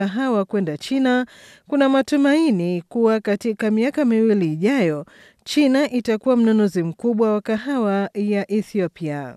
kahawa kwenda China, kuna matumaini kuwa katika miaka miwili ijayo China itakuwa mnunuzi mkubwa wa kahawa ya Ethiopia.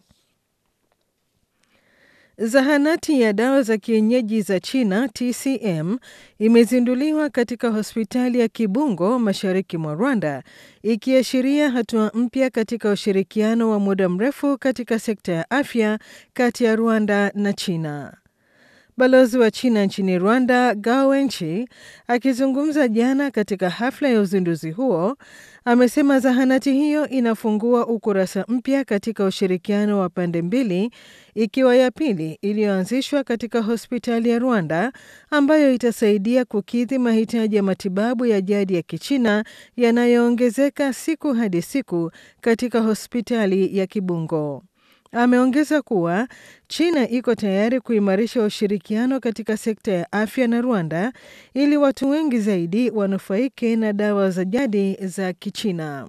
Zahanati ya dawa za kienyeji za China TCM imezinduliwa katika hospitali ya Kibungo mashariki mwa Rwanda, ikiashiria hatua mpya katika ushirikiano wa muda mrefu katika sekta ya afya kati ya Rwanda na China. Balozi wa China nchini Rwanda, Gao Wenchi, akizungumza jana katika hafla ya uzinduzi huo, amesema zahanati hiyo inafungua ukurasa mpya katika ushirikiano wa pande mbili, ikiwa ya pili iliyoanzishwa katika hospitali ya Rwanda ambayo itasaidia kukidhi mahitaji ya matibabu ya jadi ya Kichina yanayoongezeka siku hadi siku katika hospitali ya Kibungo. Ameongeza kuwa China iko tayari kuimarisha ushirikiano katika sekta ya afya na Rwanda ili watu wengi zaidi wanufaike na dawa za jadi za Kichina.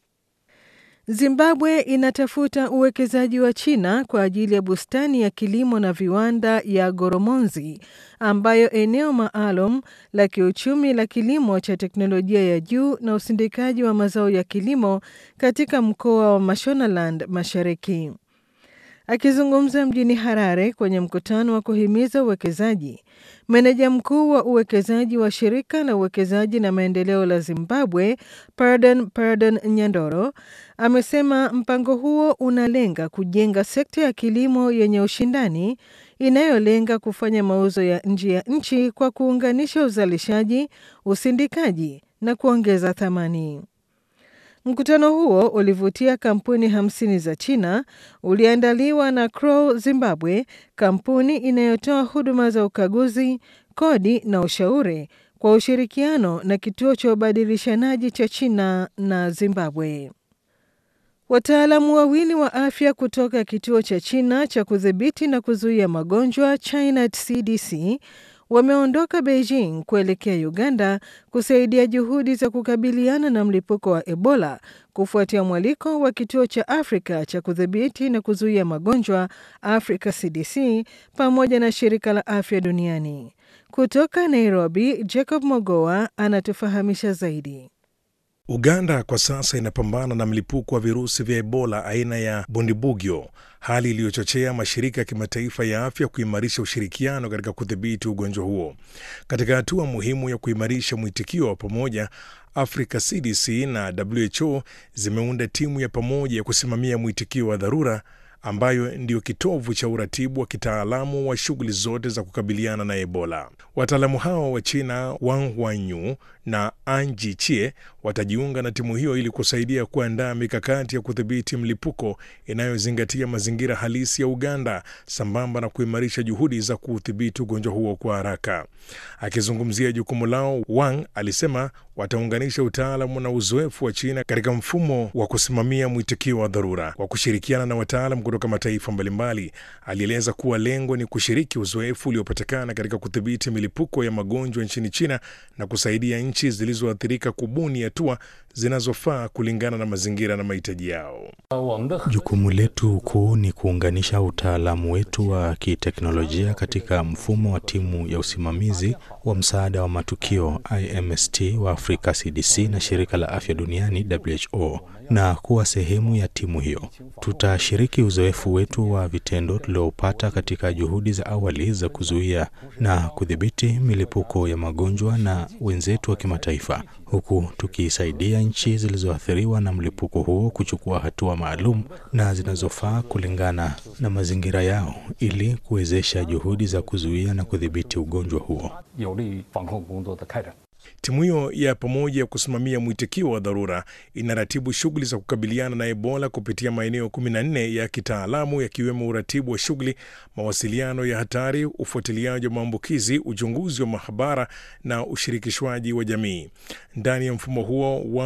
Zimbabwe inatafuta uwekezaji wa China kwa ajili ya bustani ya kilimo na viwanda ya Goromonzi ambayo eneo maalum la kiuchumi la kilimo cha teknolojia ya juu na usindikaji wa mazao ya kilimo katika mkoa wa Mashonaland Mashariki. Akizungumza mjini Harare kwenye mkutano wa kuhimiza uwekezaji, meneja mkuu wa uwekezaji wa shirika la uwekezaji na maendeleo la Zimbabwe, Pardon Pardon Nyandoro, amesema mpango huo unalenga kujenga sekta ya kilimo yenye ushindani inayolenga kufanya mauzo ya nje ya nchi kwa kuunganisha uzalishaji, usindikaji na kuongeza thamani. Mkutano huo ulivutia kampuni hamsini za China, uliandaliwa na Crow Zimbabwe, kampuni inayotoa huduma za ukaguzi, kodi na ushauri kwa ushirikiano na kituo cha ubadilishanaji cha China na Zimbabwe. Wataalamu wawili wa afya kutoka kituo cha China cha kudhibiti na kuzuia magonjwa China CDC wameondoka Beijing kuelekea Uganda kusaidia juhudi za kukabiliana na mlipuko wa Ebola kufuatia mwaliko wa kituo cha Afrika cha kudhibiti na kuzuia magonjwa Africa CDC pamoja na shirika la afya duniani. Kutoka Nairobi, Jacob Mogoa anatufahamisha zaidi. Uganda kwa sasa inapambana na mlipuko wa virusi vya Ebola aina ya Bundibugyo, hali iliyochochea mashirika ya kimataifa ya afya kuimarisha ushirikiano katika kudhibiti ugonjwa huo. Katika hatua muhimu ya kuimarisha mwitikio wa pamoja, Africa CDC na WHO zimeunda timu ya pamoja ya kusimamia mwitikio wa dharura ambayo ndiyo kitovu cha uratibu wa kitaalamu wa shughuli zote za kukabiliana na Ebola. Wataalamu hao wa China Wang Wanyu na Anji Chie watajiunga na timu hiyo ili kusaidia kuandaa mikakati ya kudhibiti mlipuko inayozingatia mazingira halisi ya Uganda sambamba na kuimarisha juhudi za kuudhibiti ugonjwa huo kwa haraka. Akizungumzia jukumu lao, Wang alisema wataunganisha utaalamu na uzoefu wa China katika mfumo wa kusimamia mwitikio wa dharura kwa kushirikiana na wataalam kutoka mataifa mbalimbali. Alieleza kuwa lengo ni kushiriki uzoefu uliopatikana katika kudhibiti milipuko ya magonjwa nchini China na kusaidia nchi zilizoathirika kubuni hatua zinazofaa kulingana na mazingira na mahitaji yao. Jukumu letu kuu ni kuunganisha utaalamu wetu wa kiteknolojia katika mfumo wa timu ya usimamizi wa msaada wa matukio IMST wa Afrika CDC na shirika la afya duniani WHO na kuwa sehemu ya timu hiyo. Tutashiriki uzoefu wetu wa vitendo tuliopata katika juhudi za awali za kuzuia na kudhibiti milipuko ya magonjwa na wenzetu wa kimataifa, huku tukisaidia nchi zilizoathiriwa na mlipuko huo kuchukua hatua maalum na zinazofaa kulingana na mazingira yao ili kuwezesha juhudi za kuzuia na kudhibiti ugonjwa huo. Timu hiyo ya pamoja ya kusimamia mwitikio wa dharura inaratibu shughuli za kukabiliana na Ebola kupitia maeneo 14 ya kitaalamu yakiwemo uratibu wa shughuli, mawasiliano ya hatari, ufuatiliaji wa maambukizi, uchunguzi wa mahabara na ushirikishwaji wa jamii. Ndani ya mfumo huo, Wang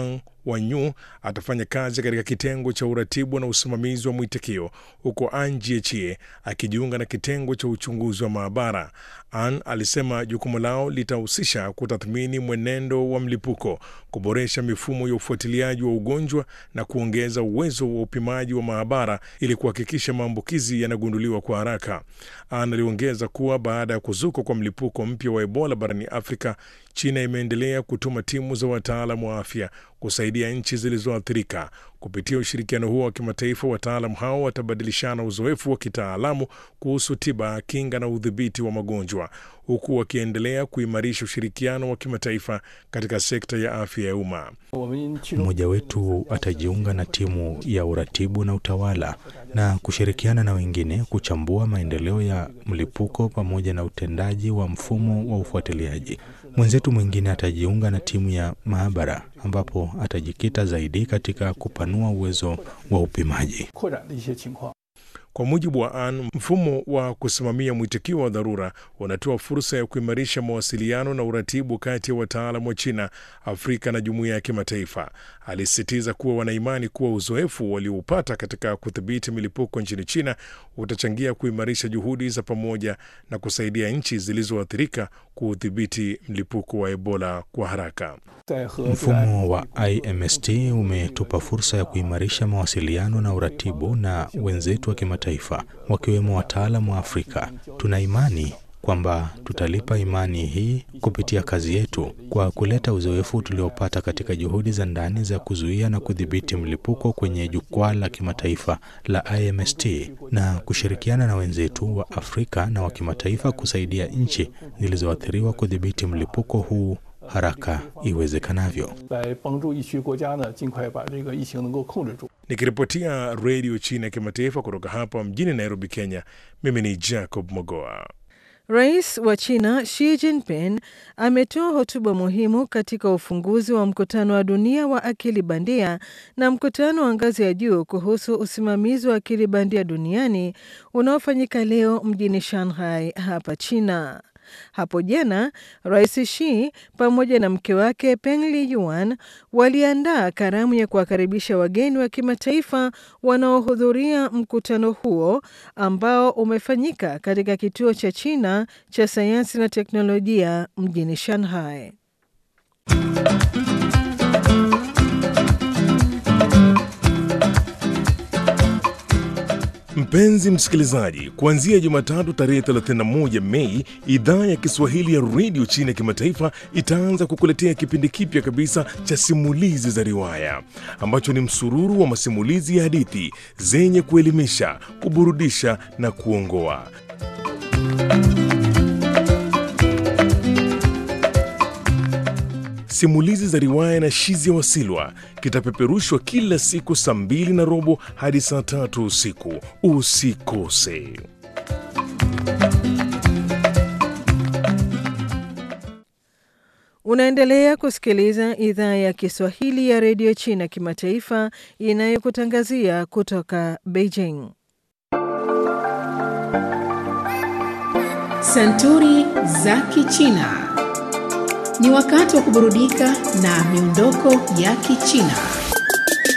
Wanyu atafanya kazi katika kitengo cha uratibu na usimamizi wa mwitikio huko An Jiechie akijiunga na kitengo cha uchunguzi wa maabara. An alisema jukumu lao litahusisha kutathmini mwenendo wa mlipuko, kuboresha mifumo ya ufuatiliaji wa ugonjwa na kuongeza uwezo wa upimaji wa maabara ili kuhakikisha maambukizi yanagunduliwa kwa haraka. An aliongeza kuwa baada ya kuzuka kwa mlipuko mpya wa Ebola barani Afrika, China imeendelea kutuma timu za wataalamu wa afya kusaidia nchi zilizoathirika. Kupitia ushirikiano huo wa kimataifa, wataalamu hao watabadilishana uzoefu wa kitaalamu kuhusu tiba, kinga na udhibiti wa magonjwa, huku wakiendelea kuimarisha ushirikiano wa kimataifa katika sekta ya afya ya umma. Mmoja wetu atajiunga na timu ya uratibu na utawala na kushirikiana na wengine kuchambua maendeleo ya mlipuko pamoja na utendaji wa mfumo wa ufuatiliaji. Mwenzetu mwingine atajiunga na timu ya maabara ambapo atajikita zaidi katika kupanua uwezo wa upimaji. Kwa mujibu wa An, mfumo wa kusimamia mwitikio wa dharura unatoa fursa ya kuimarisha mawasiliano na uratibu kati ya wataalam wa China, Afrika na jumuiya ya kimataifa. Alisisitiza kuwa wanaimani kuwa uzoefu walioupata katika kudhibiti milipuko nchini China utachangia kuimarisha juhudi za pamoja na kusaidia nchi zilizoathirika kuudhibiti mlipuko wa Ebola kwa haraka. Mfumo wa IMST umetupa fursa ya kuimarisha mawasiliano na uratibu na wenzetu wa kimataifa wakiwemo wataalamu wa Afrika. Tuna imani kwamba tutalipa imani hii kupitia kazi yetu kwa kuleta uzoefu tuliopata katika juhudi za ndani za kuzuia na kudhibiti mlipuko kwenye jukwaa la kimataifa la IMST na kushirikiana na wenzetu wa Afrika na wa kimataifa kusaidia nchi zilizoathiriwa kudhibiti mlipuko huu haraka iwezekanavyo. Nikiripotia redio China ya kimataifa kutoka hapa mjini Nairobi, Kenya, mimi ni Jacob Mogoa. Rais wa China Xi Jinping ametoa hotuba muhimu katika ufunguzi wa mkutano wa dunia wa akili bandia na mkutano wa ngazi ya juu kuhusu usimamizi wa akili bandia duniani unaofanyika leo mjini Shanghai hapa China. Hapo jana Rais Xi pamoja na mke wake Peng Liyuan waliandaa karamu ya kuwakaribisha wageni wa kimataifa wanaohudhuria mkutano huo ambao umefanyika katika kituo cha China cha sayansi na teknolojia mjini Shanghai. Mpenzi msikilizaji, kuanzia Jumatatu tarehe 31 Mei, idhaa ya Kiswahili ya redio China ya kimataifa itaanza kukuletea kipindi kipya kabisa cha simulizi za riwaya ambacho ni msururu wa masimulizi ya hadithi zenye kuelimisha, kuburudisha na kuongoa. Simulizi za riwaya na Shizia Wasilwa kitapeperushwa kila siku saa mbili na robo hadi saa tatu usiku. Usikose. Unaendelea kusikiliza idhaa ya Kiswahili ya redio China kimataifa inayokutangazia kutoka Beijing. Santuri za Kichina. Ni wakati wa kuburudika na miondoko ya Kichina.